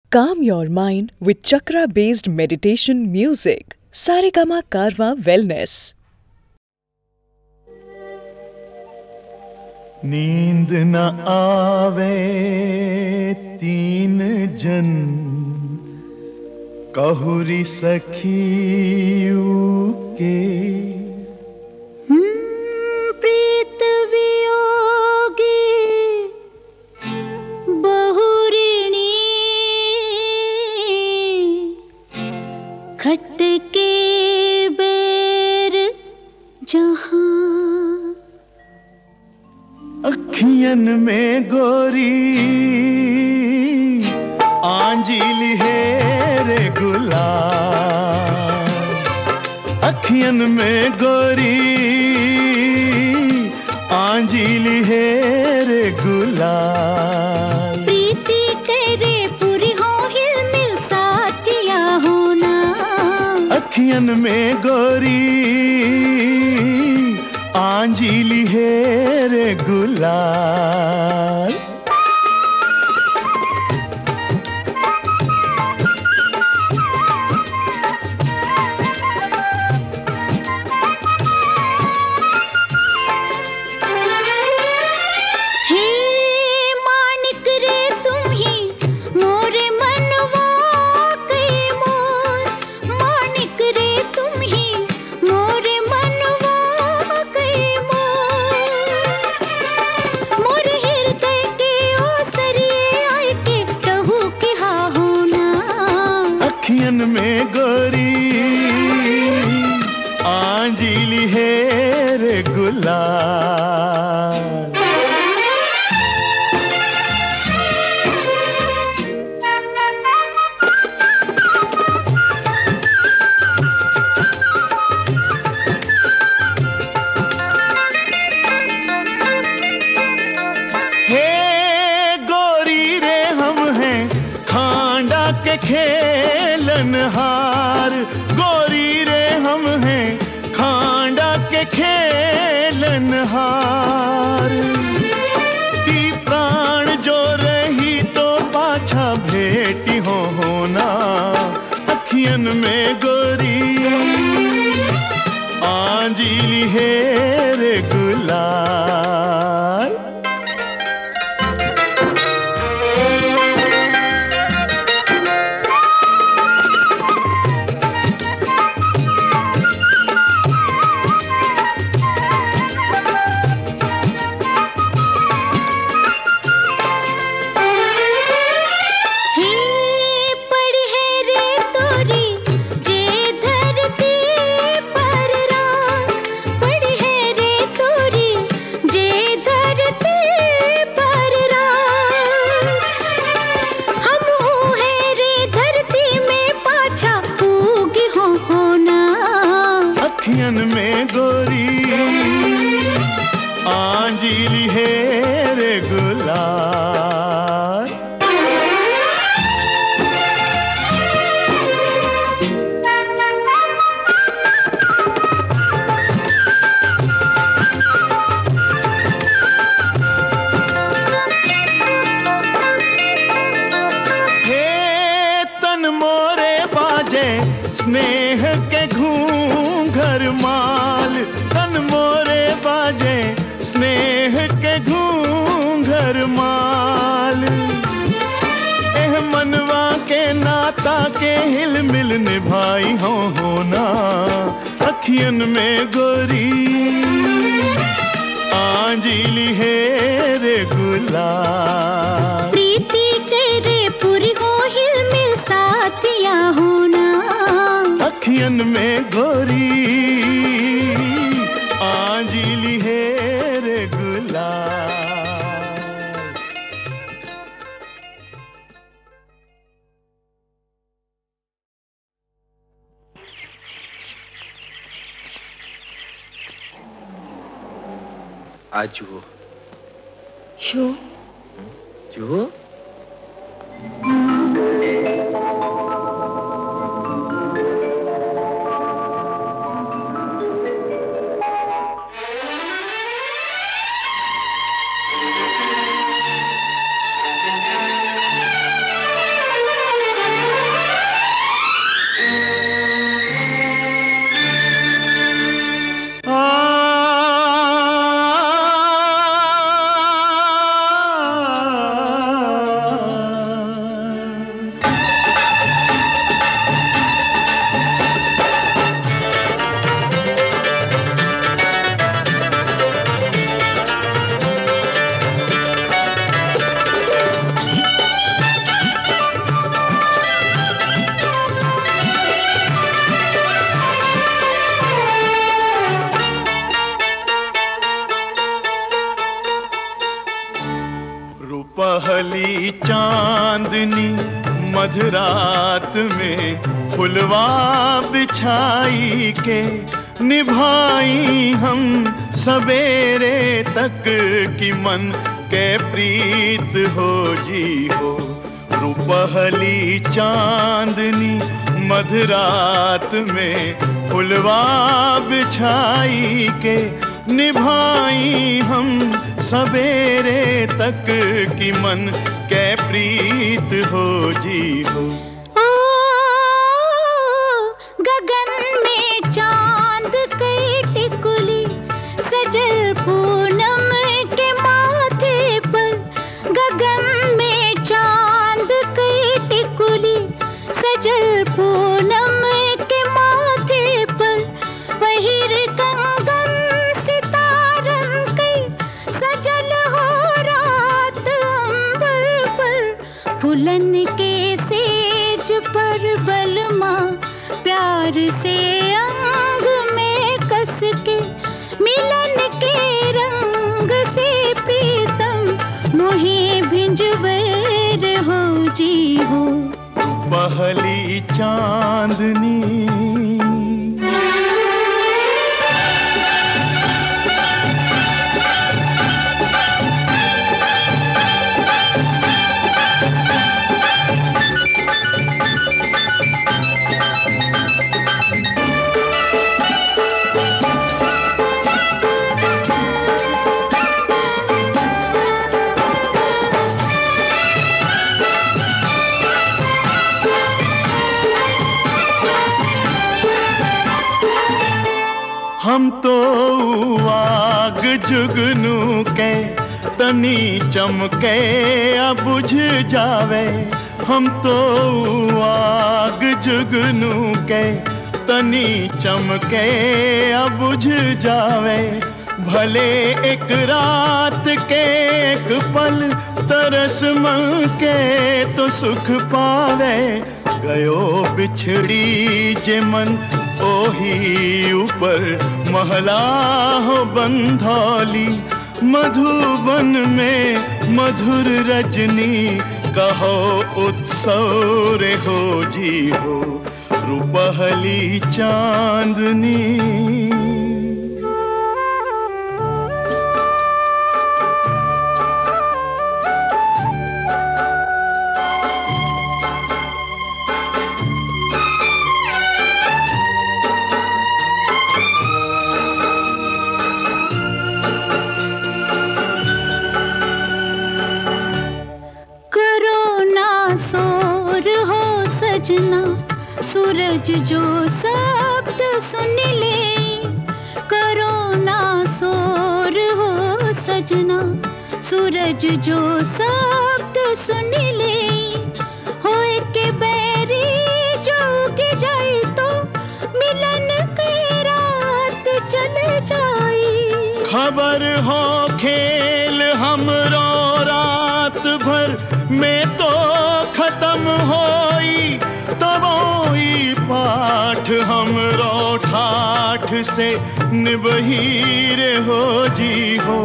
Calm your mind with chakra based meditation music. Saregama Karwa Wellness. नींद न आवे तीन जन कहुरी सखियू के प्रीत वियोगी बहुरिणी खट के बेर जहाँ अखियन में गोरी आंजिल है रे गुलाब अखियन में गोरी आंजिल है रे गुलाब प्रीति करे पूरी हो हिल मिल साथिया होना अखियन में गोरी आंजिली है रे गुलाल हे मानिक रे तुम ही मोरे मनवा कई मोर मानिक रे तुम ही मोरे मनवा कई मोर मोरे हृदय के ओसरिए आए के कहू के हा होना अखियन में गोरी आंजिली है रे गुलाल हे गोरी रे हम हैं खांडा के खेलन हार गोरी रे हम हैं खांडा के खेलन हार की प्राण जो रही तो पाछा भेटी हो होना अखियन में गोरी आंजिली है रे गुलाल हे पड़ी है रे तोरी जे धरती पर राख पड़ी है रे तोरी जे धरती पर राख हम हो है रे धरती में पाछा उगी हो होना अखियन में गोरी आंजिली है रे गुलाल हे तन मोरे बाजे स्नेह के घूंघर माल तन मोरे बाजे स्नेह के घूंघर माल एह मनवा के नाता के हिल मिल निभाई हो होना अखियन में गोरी आंजिली है रे गुलाल प्रीति करे पूरी हो हिल मिल साथिया होना अखियन में गोरी आंजिली है रे गुलाल આ જુઓ શું જુઓ मधरात में फुलवा बिछाई के निभाई हम सवेरे तक की मन के प्रीत हो जी हो रुपहली चांदनी मधरात में फुलवा बिछाई के निभाई हम सवेरे तक की मन के प्रीत हो जी हो ओ गगन में चांद कई टिकुली सजल पूनम के माथे पर गगन में चांद कई टिकुली सजल पूनम के माथे पर पहिर कंगन सितारन कई सजल हो रात अंबर पर फुलन के सेज पर बलमा प्यार से अंग में कस के मिलन के रंग से प्रीतम मोहे भिंजवर हो जी हो पहली चांदनी हम तो आग जुगनू के तनी चमके अब बुझ जावे हम तो आग जुगनू के तनी चमके अब बुझ जावे भले एक रात के एक पल तरस मन के तो सुख पावे गयो बिछड़ी जे मन ओही ऊपर महला हो बंधौली मधुबन में मधुर रजनी कहो उत्सव रे हो जी हो रुपहली चांदनी करो ना सोर हो सजना सूरज जो शब्द सुन ले करो ना सोर हो सजना सूरज जो शब्द सुन ले होए के बैरी जो उग जाए तो मिलन की रात चले जाए खबर हो खेल हमरो रात भर में तो खत्म होई तबोई पाठ हमरो ठाठ से निबहीर हो जी हो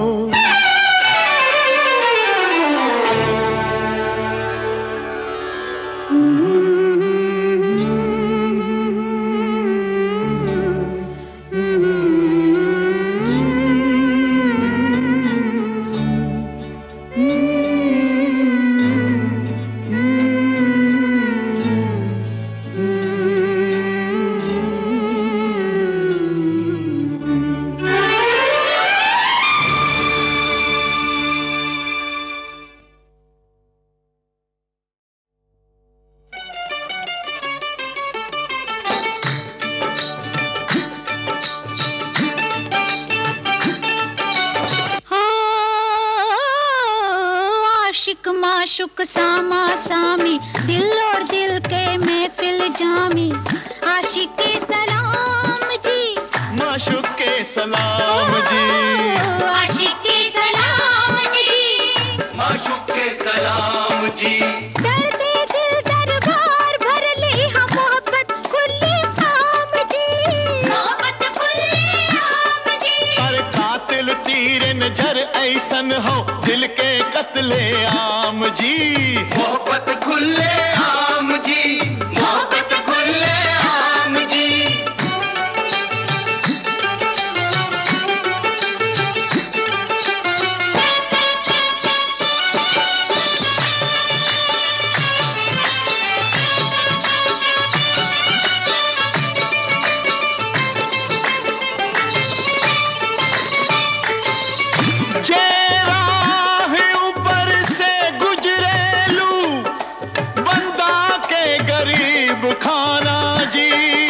हो आशिक माशुक सामा सामी दिल और दिल के महफिल जामी आशिक के सलाम जी माशुक के सलाम जी आशिक के सलाम जी माशुक के सलाम जी दर्दे दिल दरबार भर ले हाँ मोहब्बत खुली आम जी मोहब्बत खुली आम जी पर कातिल तीर नजर ऐसन हो दिल के कत्ले आम जी मोहब्बत खुले आम दीवाना जी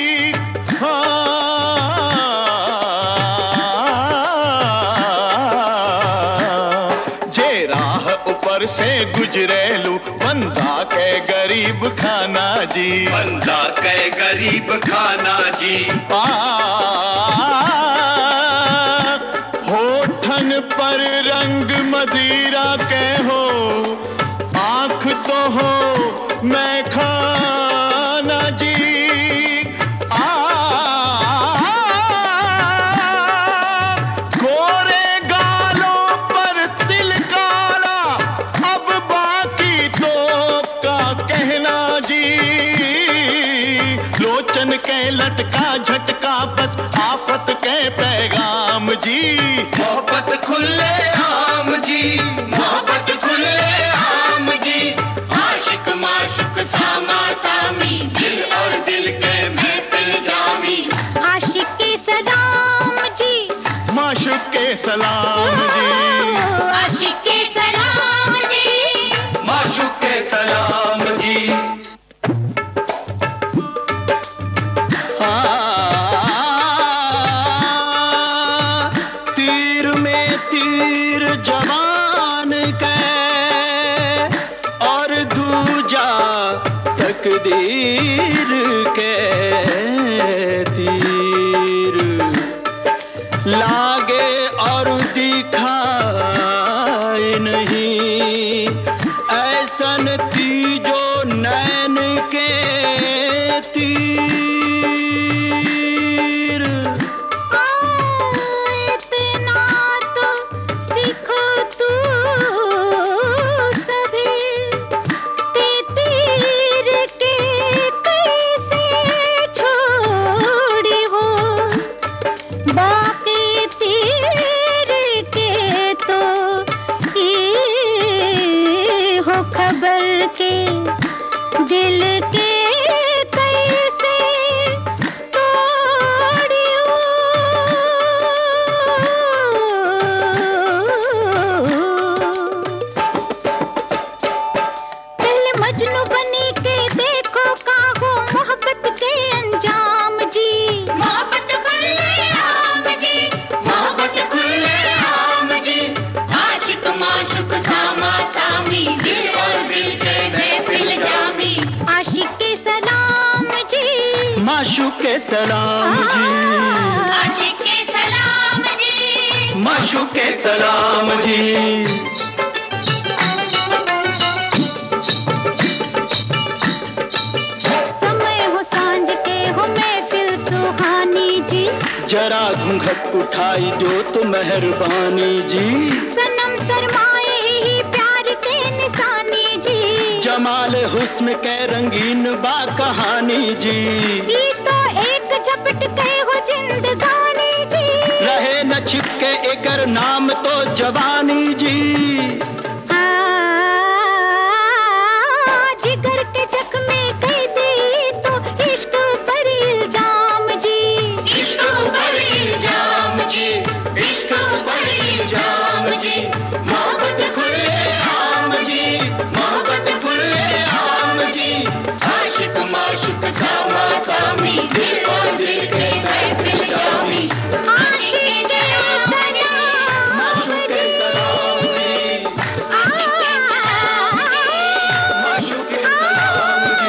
हाँ। जे राह ऊपर से गुजरेलू बंदा के गरीब खाना जी बंदा कै गरीब खाना जी आ, होठन पर रंग मदिरा के हो आंख तो हो मैं खाना जी आ, गोरे गालों पर तिल काला अब बाकी तो का कहना जी लोचन के लटका झटका बस आफत के पैगाम जी मोहब्बत खुले आम जी मोहब्बत खुले आम जी आशिक माशुक सामा सामी दिल और दिल के महफिल जामी आशिक के सलाम जी माशुक के सलाम जी आशिक के सलाम जी माशुक के सलाम जी हाँ, तीर में तीर जवान के और दूजा तकदीर के तीर लागे और दिखाए नहीं ऐसन तीजो नैन के तीर इतना तो सीखो तू सभी ते तीर के कैसे छोड़ी हो बाकी तीर के तो ये हो खबर के दिल के कैसे पहले मजनू बनी के देखो काहो मोहब्बत के अंजाम जी मोहब्बत खुले आम जी मोहब्बत खुले आम जी आशिक माशुक सामा सामी दिल और दिल के महफिल जामी आशिक के सलाम जी माशुक के सलाम जी आशिक के सलाम जी माशुक के सलाम जी समय हो सांझ के हो महफिल सुहानी जी जरा घूंघट उठाई दो तो मेहरबानी जी सनम सरमाए ही प्यार के निशानी जी जमाल हुस्न के रंगीन बा कहानी जी ये तो एक झपट के हो जिंदगानी जी रहे न छिपके एकर नाम तो जवानी जी आ, जिगर के जख्मे कई दी तो इश्क पर इल्जाम जी इश्क पर इल्जाम जी इश्क पर इल्जाम जी मोहब्बत खुले आम जी मोहब्बत खुले आम जी आशिक माशुक सामा सामी दिल और दिल के महफिल जामी आशिक के सलाम माशुक के सलाम जी माशुक के सलाम जी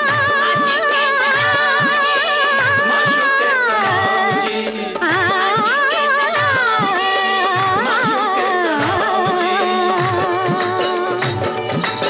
माशुक के सलाम जी माशुक के सलाम जी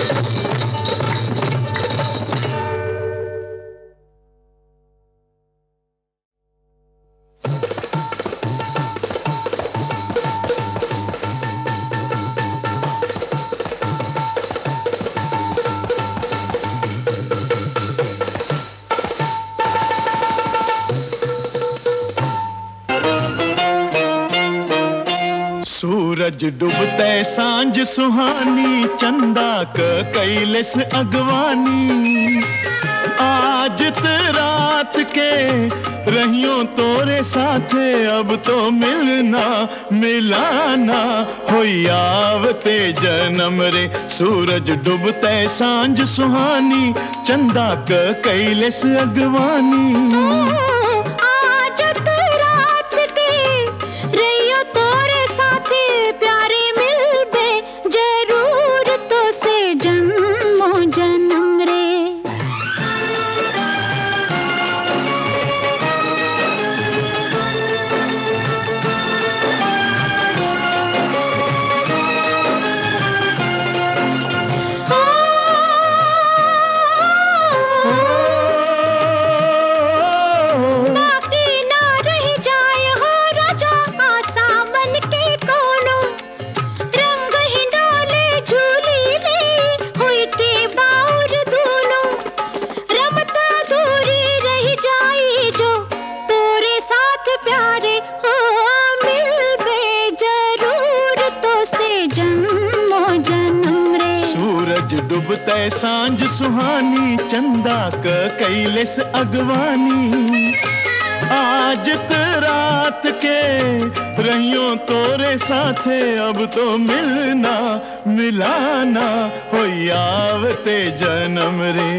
सूरज डूबते सांझ सुहानी चंदा क कैलस अगवानी आज त रात के रहियो तोरे साथे अब तो मिलना मिलाना हो आवते जन्म रे सूरज डूबते सांझ सुहानी चंदा क कैलस अगवानी आज तो रात के रहियो तोरे साथे प्यारे मिलबे जरूर तो से जन्मो जन्म रे बाकी ना रह जाए हो राजा आसा मन के कोनो रंग ही डाले झूली ले हुई के बाउर दोनों रमता दूरी रह जाए जो तोरे साथ प्यारे हो मिलबे जरूर तो से जन्मो जन्म रे सूरज डूबते सांझ सुहानी चंदा क कैलस अगवानी आज त रात के रहियो तोरे साथे अब तो मिलना मिलाना हो आवते जन्म रे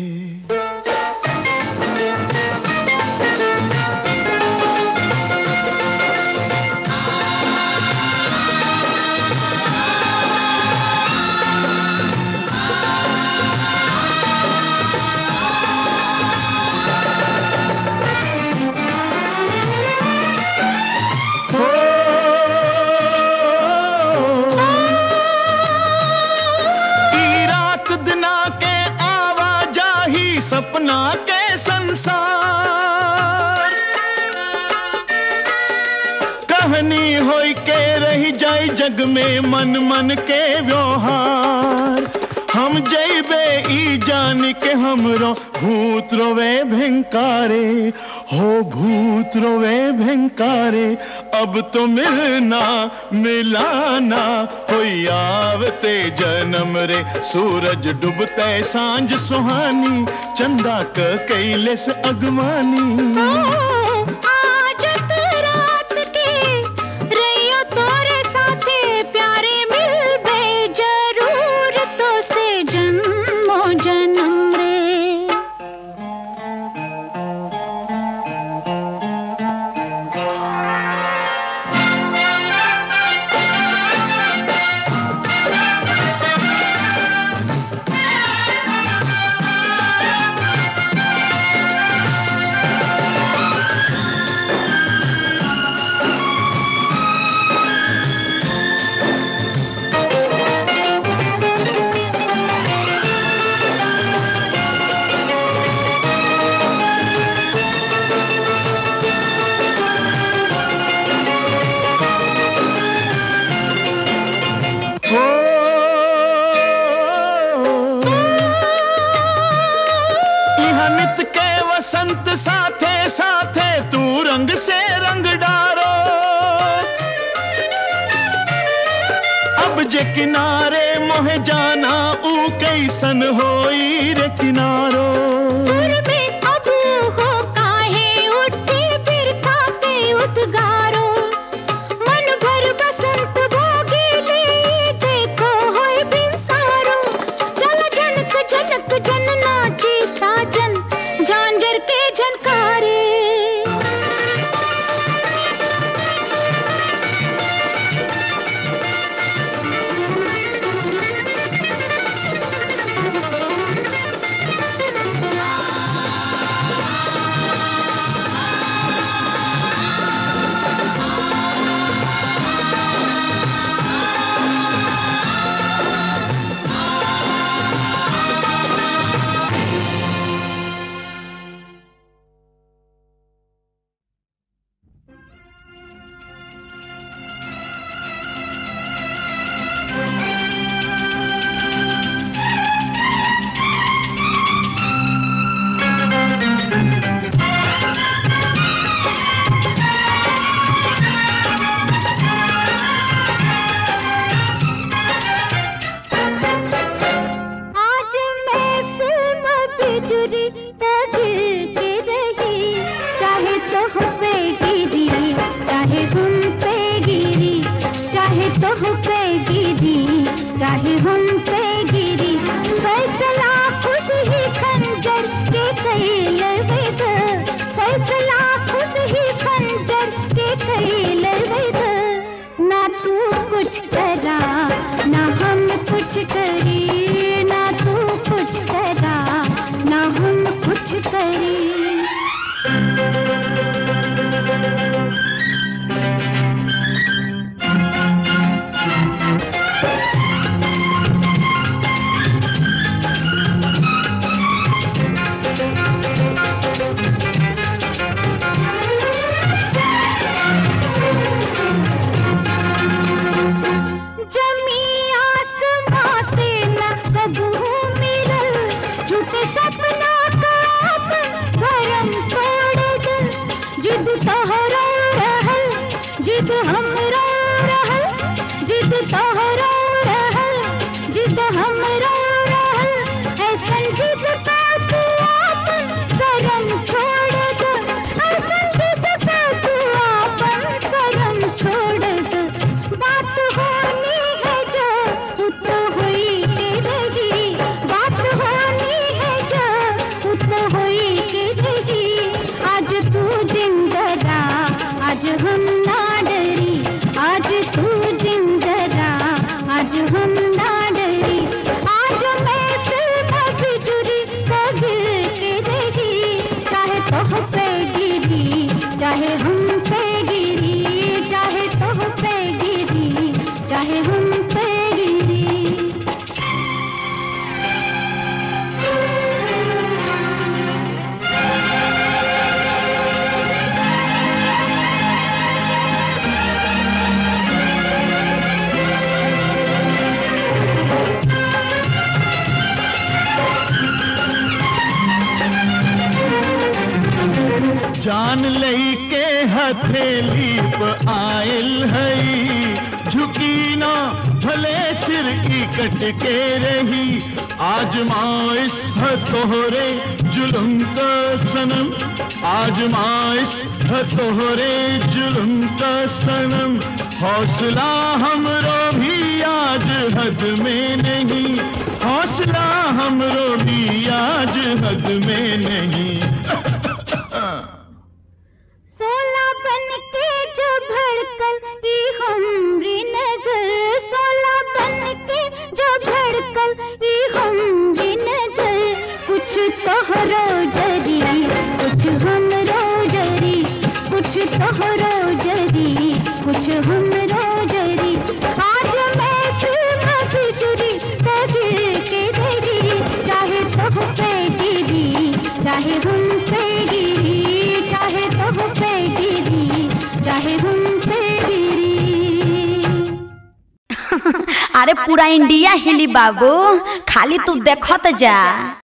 ई रात दिना के आवाजाही सपना के संसार कहानी होई के रही जाई जग में मन मन के व्यवहार हम जैबे ई जान के हमरो भूत रोवे भयंकारे हो भूत रोवे भयंकारे अब तो मिलना मिलाना हो आवते जन्म रे सूरज डूबते सांझ सुहानी चंदा क कैलस अगवानी आज तो रात के रहियो तोरे साथे प्यारे मिलबे जरूर तो से जन्मो जन्म रे हो इहाँ नित के वसंत साथे साथे तू रंग से रंग डारो अब जे किनारे मोहे जाना ऊ कैसन होई रे किनारो सुर में अब हो काहे उठे फिर थाके उद्गारो मन भर बसंत भोगिले देखो होय बिनसारो चल जनक जनक जन नाचे साजन झांझर के झनकारे तो जान लई के हथेली प आयल है झुकी ना भले सिर की कट के रही आजमाइश है तोहरे जुल्म का सनम आजमाइश है तोहरे जुल्म का सनम हौसला हमरो भी आज हद में नहीं हौसला हमरो भी आज हद में नहीं सोला बन के जो भड़कल ई हमरी नजर सोला बन के जो भड़कल ई हमरी नजर कुछ तोहरो जरी कुछ हमरो जरी कुछ तोहरो जरी कुछ हमरो जरी आज मैं फिर बिजुरी दिल के देरी चाहे तो पे गिरी चाहे हम पे गिरी चाहे तो पे गिरी चाहे हम पे गिरी अरे पूरा इंडिया हिली बाबू खाली तू देखत जा